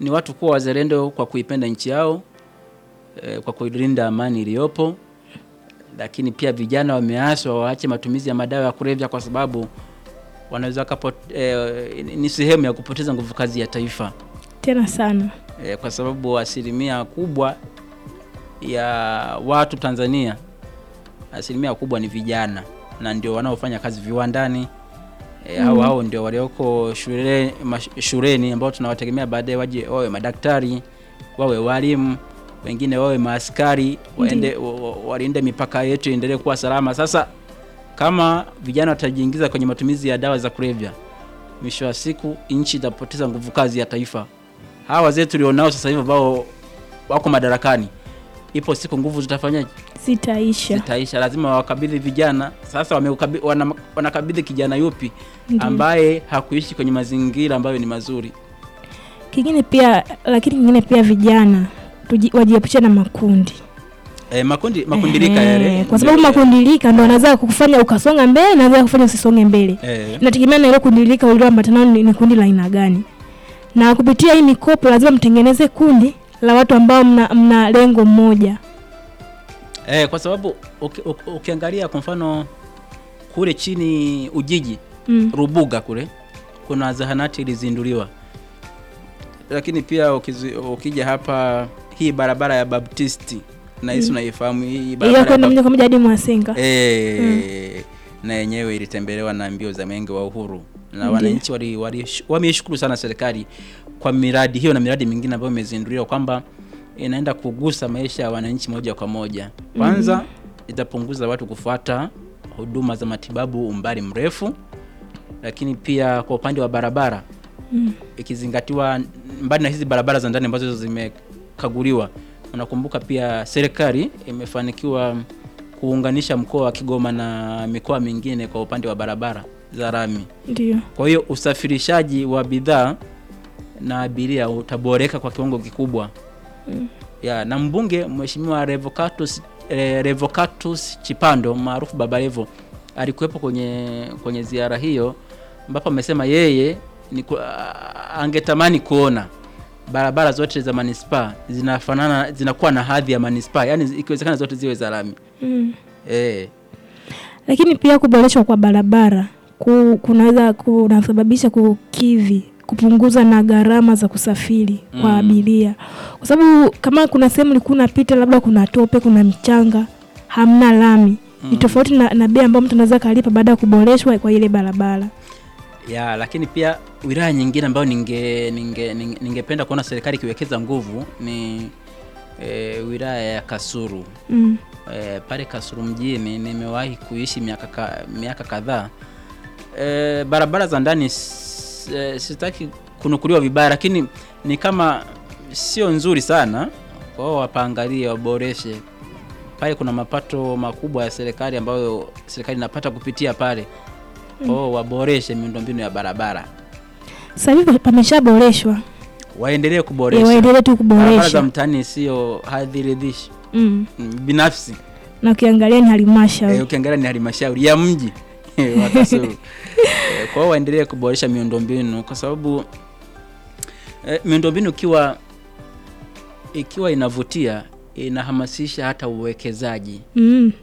ni watu kuwa wazalendo kwa kuipenda nchi yao eh, kwa kuilinda amani iliyopo, lakini pia vijana wameaswa waache matumizi ya madawa ya kulevya kwa sababu wanaweza kapo, eh, ni sehemu ya kupoteza nguvu kazi ya taifa tena sana eh, kwa sababu asilimia kubwa ya watu Tanzania, asilimia kubwa ni vijana na ndio wanaofanya kazi viwandani e, hao hao ndio walioko shule, mash- shuleni ambao tunawategemea baadaye waje wawe madaktari, wawe walimu, wengine wawe maaskari, waende wa- wa- walinde mipaka yetu iendelee kuwa salama. Sasa kama vijana watajiingiza kwenye matumizi ya dawa za kulevya, mwisho wa siku nchi itapoteza nguvu kazi ya taifa. Hawa wazee tulionao sasa hivi ambao wako madarakani, ipo siku nguvu zitafanyaje? zitaisha Zitaisha. Lazima wakabidhi vijana. Sasa wameukabi- wana- wanakabidhi kijana yupi Ndiyo. ambaye hakuishi kwenye mazingira ambayo ni mazuri? kingine pia lakini kingine pia vijana tuji- wajiepushe na makundi E, makundi makundilika Ehe, yale kwa sababu ndio- makundilika ndo anaweza kukufanya ukasonga mbele na anaweza kufanya usisonge mbele Eh, inategemea na ile kundilika ulioambatana ni, ni kundi la aina gani na kupitia hii mikopo lazima mtengeneze kundi la watu ambao mna, mna lengo moja eh, kwa sababu uki, uki, ukiangalia kwa mfano kule chini Ujiji mm. Rubuga kule kuna zahanati ilizinduliwa, lakini pia ukizi, ukija hapa hii barabara ya Baptisti na hisi unaifahamu hii ili barabara ya kwenda Bap- moja kwa moja hadi Mwasenga Eh, na yenyewe ilitembelewa na mbio za mwenge wa uhuru na Ndiyo. wananchi wali, wali, wameishukuru sana serikali kwa miradi hiyo na miradi mingine ambayo imezinduliwa kwamba inaenda kugusa maisha ya wananchi moja kwa moja. Kwanza itapunguza watu kufuata huduma za matibabu umbali mrefu, lakini pia kwa upande wa barabara mm. ikizingatiwa mbali na hizi barabara za ndani ambazo zimekaguliwa, unakumbuka pia serikali imefanikiwa kuunganisha mkoa wa Kigoma na mikoa mingine kwa upande wa barabara za lami. ndio Kwa hiyo usafirishaji wa bidhaa na abiria utaboreka kwa kiwango kikubwa ya na mbunge Mheshimiwa Revocatus, eh, Revocatus Chipando maarufu Baba Levo alikuwepo kwenye kwenye ziara hiyo, ambapo amesema yeye ni ku, a- angetamani kuona barabara zote za manispaa zinafanana zinakuwa na hadhi ya manispaa, yani ikiwezekana zote ziwe za lami mm. eh. lakini pia kuboreshwa kwa barabara ku, kunaweza kunasababisha kukidhi kupunguza na gharama za kusafiri kwa Mm. abiria, kwa sababu kama kuna sehemu ulikuwa unapita labda kuna tope, kuna mchanga, hamna lami ni tofauti na, na bei ambayo mtu anaweza kalipa baada ya kuboreshwa kwa ile barabara. ya lakini pia wilaya nyingine ambayo ninge ninge ninge- ningependa kuona serikali ikiwekeza nguvu ni e, wilaya ya Kasulu. mm. E, pale Kasulu mjini nimewahi kuishi miaka ka, miaka kadhaa. E, barabara za ndani s- e, sitaki kunukuliwa vibaya, lakini ni kama sio nzuri sana. Kwa hiyo wapaangalie, waboreshe pale. Kuna mapato makubwa ya serikali ambayo serikali inapata kupitia pale. Kwa hiyo waboreshe miundombinu ya barabara Sasa hivi pameshaboreshwa, waendelee Eh, kuboresha waendelee tu barabara za kuboresha mtaani, sio hadhiridhishi mm. mm, binafsi. na ukiangalia ni halmashauri Eh, ukiangalia ni halmashauri ya mji wa Kasulu. Eh, Kwa hiyo waendelee kuboresha miundombinu kwa sababu eh, miundombinu ikiwa ikiwa inavutia inahamasisha hata uwekezaji mm.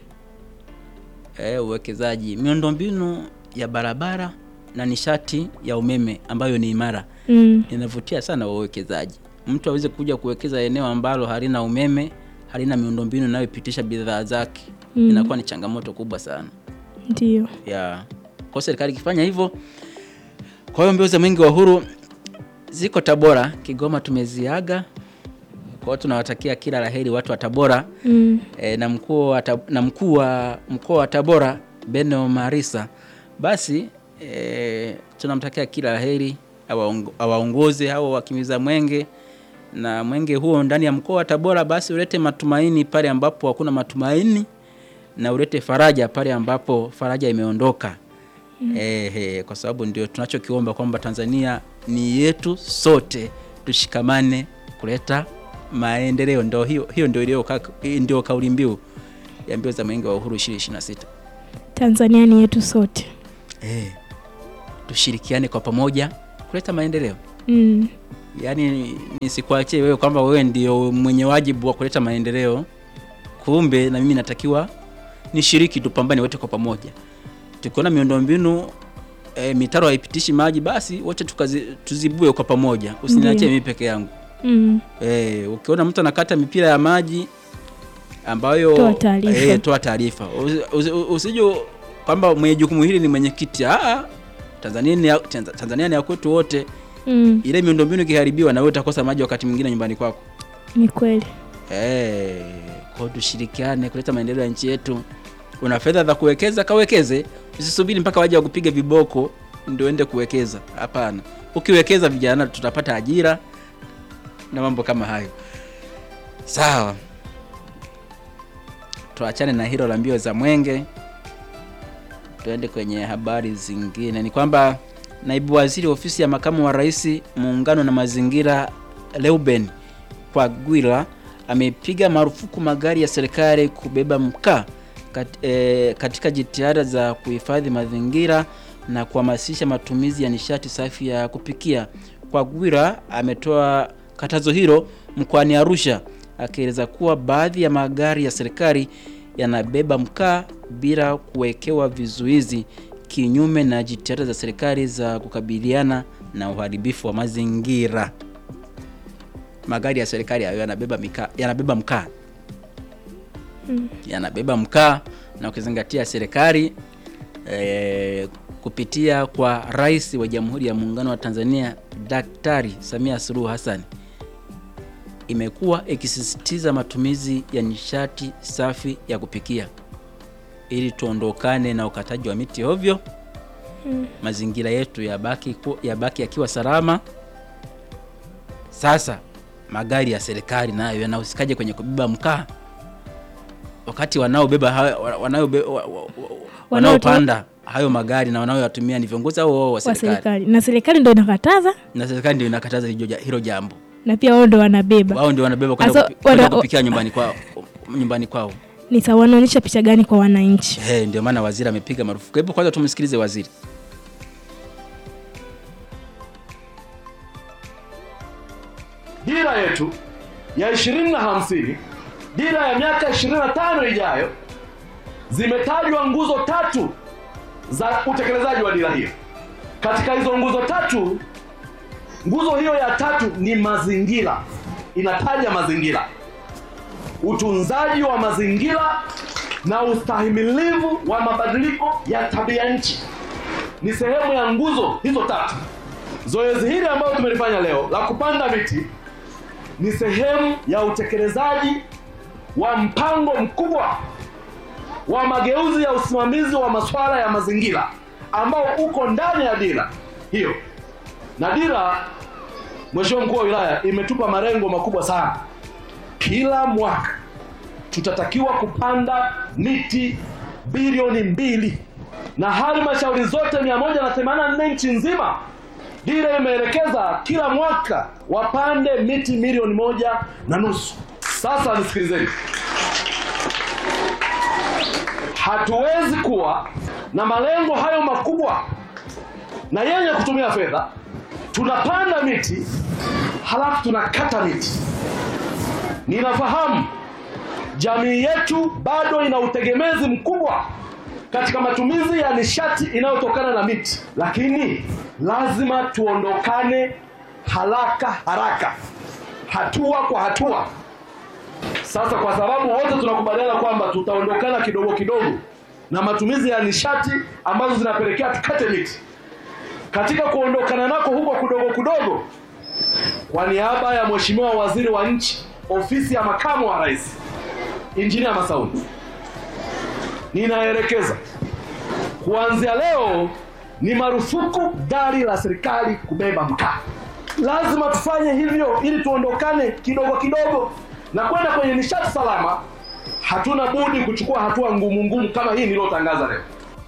eh, uwekezaji miundombinu ya barabara na nishati ya umeme ambayo ni imara Mm. inavutia sana wawekezaji. Mtu aweze kuja kuwekeza eneo ambalo halina umeme, halina miundombinu inayopitisha bidhaa zake, Mm. inakuwa ni changamoto kubwa sana Ndio. ya kwa serikali ikifanya hivyo. Kwa hiyo mbio za mwenge wa uhuru ziko Tabora, Kigoma tumeziaga. Kwa hiyo tunawatakia kila laheri watu wa Tabora Mm. e, na mkuu wa Tab- na mkuu wa mkoa wa Tabora Beno Marisa, basi e, tunamtakia kila laheri awaongo- awaongoze hao wakimiza mwenge na mwenge huo ndani ya mkoa wa Tabora, basi ulete matumaini pale ambapo hakuna matumaini na ulete faraja pale ambapo faraja imeondoka. Ehe, kwa sababu ndio tunachokiomba kwamba Tanzania ni yetu sote, tushikamane kuleta maendeleo. Ndio hiyo, hiyo ndio iliyo ka- ndio kauli mbiu ya mbio za mwenge wa uhuru 2026. Tanzania ni yetu sote. Eh, tushirikiane kwa pamoja kuleta maendeleo. Mm. yaani nisikuachie wewe kwamba wewe ndio mwenye wajibu wa kuleta maendeleo, kumbe na mimi natakiwa nishiriki, tupambane wote kwa pamoja. Tukiona miundombinu e, mitaro haipitishi maji, basi wote tukazi, tuzibue kwa pamoja, usiniachie Ndiyo. mimi peke yangu. Mm. E, ukiona mtu anakata mipira ya maji ambayo Toa taarifa. e, toa taarifa. Usi- usi- Usije kwamba mwenye jukumu hili ni mwenyekiti. Ah, Tanzania ni ya, Tanza- Tanzania ni ya kwetu wote. Mm. Ile miundombinu ikiharibiwa, na wewe utakosa maji wakati mwingine nyumbani kwako. Ni kweli. Eh, kwa hiyo tushirikiane kuleta maendeleo ya nchi yetu. Una fedha za kuwekeza, kawekeze. Usisubiri mpaka waje wakupiga viboko ndio ende kuwekeza. Hapana, ukiwekeza vijana, tutapata ajira na mambo kama hayo. Sawa, tuachane na hilo la mbio za mwenge, tuende kwenye habari zingine. Ni kwamba naibu waziri ofisi ya makamu wa rais muungano na mazingira Leuben Kwagwila amepiga marufuku magari ya serikali kubeba mkaa kat, e, katika jitihada za kuhifadhi mazingira na kuhamasisha matumizi ya nishati safi ya kupikia. Kwagwila ametoa katazo hilo mkoani Arusha akieleza kuwa baadhi ya magari ya serikali yanabeba mkaa bila kuwekewa vizuizi kinyume na jitihada za serikali za kukabiliana na uharibifu wa mazingira magari ya serikali hayo yanabeba mika, yanabeba mkaa yanabeba mkaa na ukizingatia serikali e, kupitia kwa rais wa Jamhuri ya Muungano wa Tanzania Daktari Samia Suluhu Hassan imekuwa ikisisitiza matumizi ya nishati safi ya kupikia ili tuondokane na ukataji wa miti ovyo, mazingira yetu yabaki ku- yabaki yakiwa salama. Sasa magari ya serikali nayo yanahusikaje kwenye kubeba mkaa, wakati wanaobeba hayo- wa- wanaobe- wa- wa- wa- wanaopanda hayo magari na wanaoyatumia ni viongozi hao wao wa Wa serikali, serikali. Na serikali ndio inakataza na serikali ndio inakataza hilo ja- hilo jambo. na pia wao ndio wanabeba. Wao ndio wanabeba kwenda Asa- kupi- kwenda wana- kupikia nyumbani kwao, nyumbani kwao. Ni sawa, wanaonyesha picha gani kwa wananchi? Hey, ndio maana waziri amepiga marufuku. Hebu kwanza tumsikilize waziri. dira yetu ya ishirini na hamsini dira ya miaka ishirini na tano ijayo zimetajwa nguzo tatu za utekelezaji wa dira hiyo. Katika hizo nguzo tatu, nguzo hiyo ya tatu ni mazingira, inataja mazingira, utunzaji wa mazingira na ustahimilivu wa mabadiliko ya tabia nchi ni sehemu ya nguzo hizo tatu. Zoezi hili ambalo tumelifanya leo la kupanda miti ni sehemu ya utekelezaji wa mpango mkubwa wa mageuzi ya usimamizi wa masuala ya mazingira ambao uko ndani ya dira hiyo. Na dira, Mheshimiwa Mkuu wa Wilaya, imetupa malengo makubwa sana. Kila mwaka tutatakiwa kupanda miti bilioni mbili na halmashauri zote 184 nchi nzima dira imeelekeza kila mwaka wapande miti milioni moja na nusu. Sasa nisikilizeni, hatuwezi kuwa na malengo hayo makubwa na yenye kutumia fedha, tunapanda miti halafu tunakata miti. Ninafahamu jamii yetu bado ina utegemezi mkubwa katika matumizi ya nishati inayotokana na miti, lakini lazima tuondokane haraka haraka, hatua kwa hatua. Sasa kwa sababu wote tunakubaliana kwamba tutaondokana kidogo kidogo na matumizi ya nishati ambazo zinapelekea tukate miti, katika kuondokana nako huko kudogo kudogo, kwa niaba ya Mheshimiwa Waziri wa Nchi, Ofisi ya Makamu wa Rais, Injinia Masauni, ninaelekeza kuanzia leo ni marufuku gari la serikali kubeba mkaa. Lazima tufanye hivyo ili tuondokane kidogo kidogo na kwenda kwenye nishati salama. Hatuna budi kuchukua hatua ngumu ngumu kama hii niliyotangaza leo.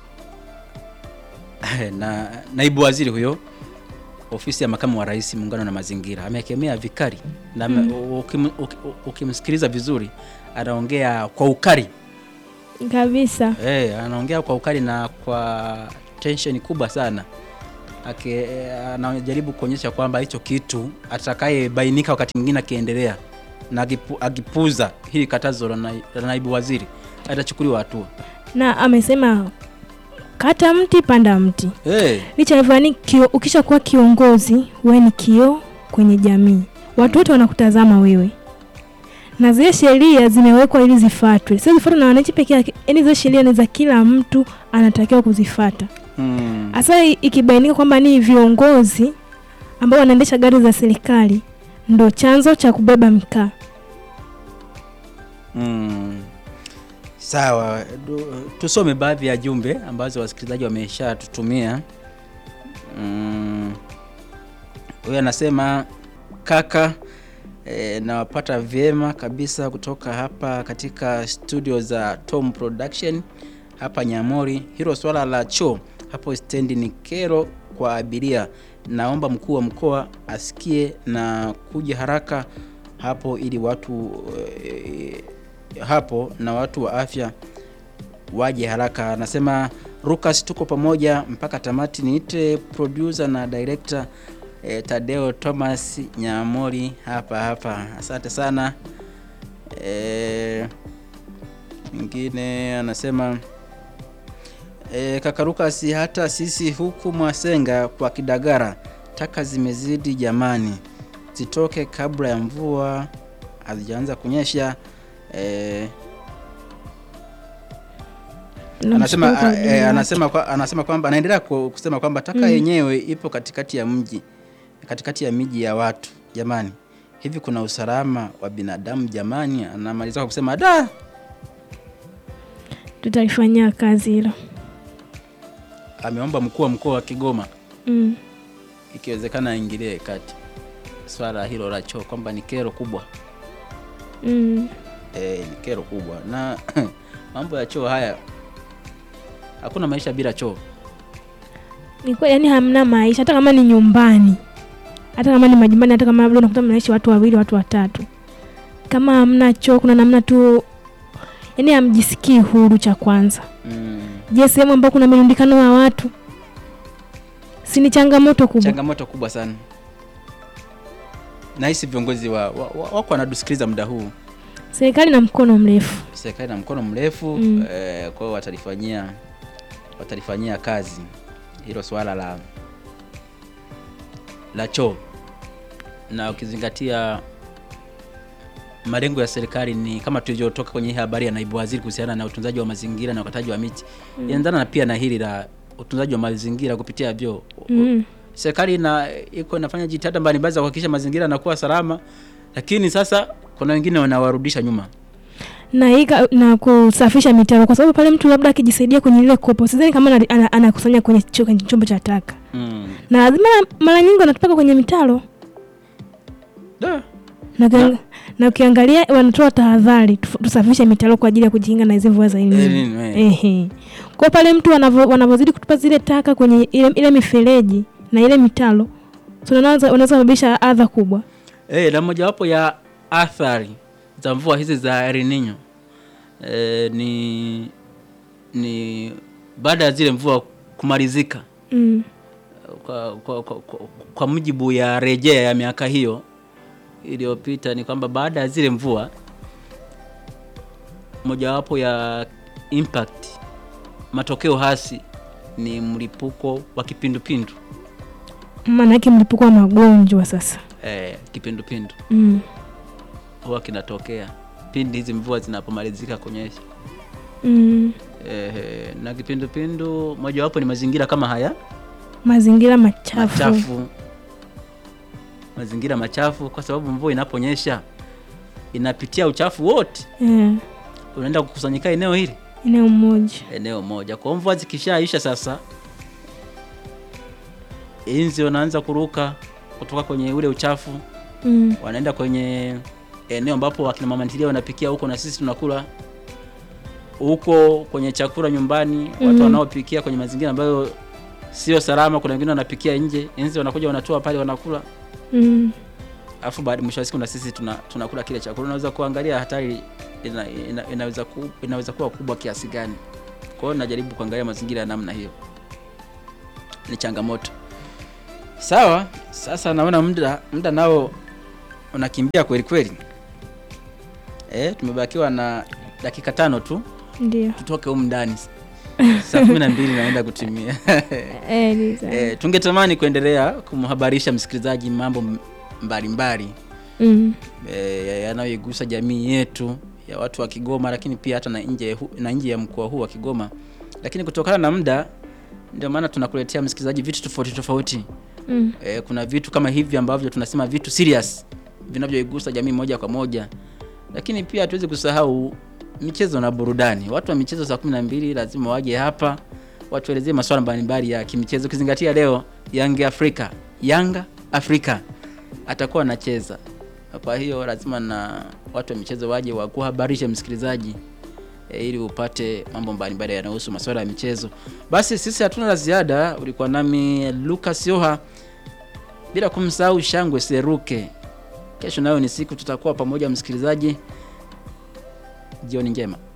na naibu waziri huyo ofisi ya makamu wa rais muungano na mazingira amekemea vikali na ukim, ukim, ukimsikiliza vizuri anaongea kwa ukali Kabisa. hey, anaongea kwa ukali na kwa tension kubwa sana ake anajaribu kuonyesha kwamba hicho kitu atakayebainika wakati mwingine akiendelea na akipu- akipuza hili katazo la nai- la naibu waziri atachukuliwa hatua. na amesema kata mti panda mti Hey, licha ya hivyo yani kio, ukisha kuwa kiongozi wewe ni kioo kwenye jamii watu wote wanakutazama wewe na zile sheria zimewekwa ili zifuatwe sio zifuatwe na wananchi peke yake yani zile sheria ni za kila mtu anatakiwa kuzifata mm, hasa i- ikibainika kwamba ni viongozi ambao wanaendesha gari za serikali ndo chanzo cha kubeba mkaa mm. Sawa, du- tusome baadhi ya jumbe ambazo wasikilizaji wameshatutumia. Mm, Huyu anasema kaka, e, nawapata vyema kabisa kutoka hapa katika studio za Tom Production hapa Nyamori. Hilo swala la choo hapo stendi ni kero kwa abiria. Naomba mkuu wa mkoa asikie na kuja haraka hapo ili watu e, hapo na watu wa afya waje haraka. Anasema Lucas, tuko pamoja mpaka tamati. Niite producer na director eh, Tadeo Thomas Nyamori hapa hapa. Asante sana. Eh, mwingine anasema eh, kaka Lucas, hata sisi huku Mwasenga kwa Kidagara taka zimezidi jamani, zitoke kabla ya mvua hazijaanza kunyesha. Eh, anasema Namshukuru kwa a- ujumbe eh, wake. anasema kwa, anasema kwamba anaendelea ku- kusema kwamba taka Mm. yenyewe ipo katikati ya mji katikati ya miji ya watu jamani hivi kuna usalama wa binadamu jamani anamaliza kwa kusema da tutalifanyia kazi hilo ameomba mkuu wa mkoa wa Kigoma mm. ikiwezekana aingilie kati swala hilo la choo kwamba ni kero kubwa Mm. e, ni kero kubwa na mambo ya choo haya hakuna maisha bila choo ni kweli yani hamna maisha hata kama ni nyumbani hata kama ni majumbani hata kama labda unakuta mnaishi watu wawili watu watatu kama hamna choo kuna namna tu yani hamjisikii huru cha kwanza mm. je sehemu ambao kuna mirundikano wa watu si ni changamoto kubwa changamoto kubwa sana nahisi viongozi wa, wa, wa, wako wanatusikiliza muda huu serikali na mkono mrefu serikali na mkono mrefu Mm. eh, kwa hiyo watalifanyia watalifanyia kazi hilo swala la la choo na ukizingatia malengo ya serikali ni kama tulivyotoka kwenye hii habari ya naibu waziri kuhusiana na utunzaji wa mazingira na ukataji wa miti mm. inaendana na pia na hili la utunzaji wa mazingira kupitia vyoo mm. serikali ina iko inafanya jitihada mbalimbali za kuhakikisha mazingira yanakuwa salama lakini sasa kuna wengine wanawarudisha nyuma na hii ka- na kusafisha mitaro kwa sababu pale mtu labda akijisaidia kwenye ile kopo sidhani kama ana- ana- anakusanya kwenye cho- kwenye chombo cha taka mm. na lazima mara nyingi wanatupaka kwenye mitaro Da. na, ukiang- na ukiangalia wanatoa tahadhari tuf- tusafishe mitaro kwa ajili ya kujikinga na hizi mvua za Eh, elnino nini, eh. Ehe. Kwa pale mtu wanavo- wanavyozidi kutupa zile taka kwenye ile, ile mifereji na ile mitaro so wanaweza wanaweza sababisha adha kubwa. Eh, na mojawapo ya athari za mvua hizi za El Nino eh, ni ni baada ya zile mvua kumalizika Mm. kwa, kwa, kwa, kwa, kwa mujibu ya rejea ya miaka hiyo iliyopita ni kwamba baada ya zile mvua mojawapo ya impact matokeo hasi ni mlipuko wa kipindupindu Maana yake mlipuko wa magonjwa sasa. eh, kipindupindu Mm. huwa kinatokea pindi hizi mvua zinapomalizika kunyesha Mm. eh, na kipindupindu mojawapo ni mazingira kama haya Mazingira machafu. machafu mazingira machafu kwa sababu mvua inaponyesha inapitia uchafu wote Eh, unaenda kukusanyika eneo hili eneo moja. eneo moja kwa mvua zikishaisha sasa inzi wanaanza kuruka kutoka kwenye ule uchafu Mm. wanaenda kwenye eneo ambapo wakina mama ntilia wanapikia huko na sisi tunakula huko kwenye chakula nyumbani watu Mhm. wanaopikia kwenye mazingira ambayo sio salama kuna wengine wanapikia nje inzi wanakuja wanatoa pale wanakula Mm. alafu baada mwisho wa siku na sisi tuna, tunakula kile chakula unaweza kuangalia hatari ina, ina, inaweza, ku, inaweza kuwa kubwa kiasi gani kwa hiyo najaribu kuangalia mazingira ya namna hiyo ni changamoto Sawa, sasa naona muda muda nao unakimbia kweli kweli. Eh, tumebakiwa na dakika tano tu Ndio. tutoke humu ndani. Saa kumi na mbili naenda kutimia. Eh, ni sawa. Eh, tungetamani kuendelea kumhabarisha msikilizaji mambo m- mbalimbali Mm. eh, yanayoigusa jamii yetu ya watu wa Kigoma, lakini pia hata na nje hu- na nje ya mkoa huu wa Kigoma, lakini kutokana na muda, ndio maana tunakuletea msikilizaji vitu tofauti tofauti. Mm. Eh, kuna vitu kama hivi ambavyo tunasema vitu serious vinavyoigusa jamii moja kwa moja, lakini pia hatuwezi kusahau michezo na burudani. Watu wa michezo saa kumi na mbili lazima waje hapa watuelezee masuala mbalimbali ya kimichezo, ukizingatia leo Yanga Afrika, Yanga Afrika atakuwa anacheza. Kwa hiyo lazima na watu wa michezo waje wakuhabarishe msikilizaji e, ili upate mambo mbalimbali yanayohusu masuala ya michezo. Basi sisi hatuna la ziada. Ulikuwa nami Lucas Yoha, bila kumsahau Shangwe Seruke. Kesho nayo ni siku tutakuwa pamoja, msikilizaji. Jioni njema.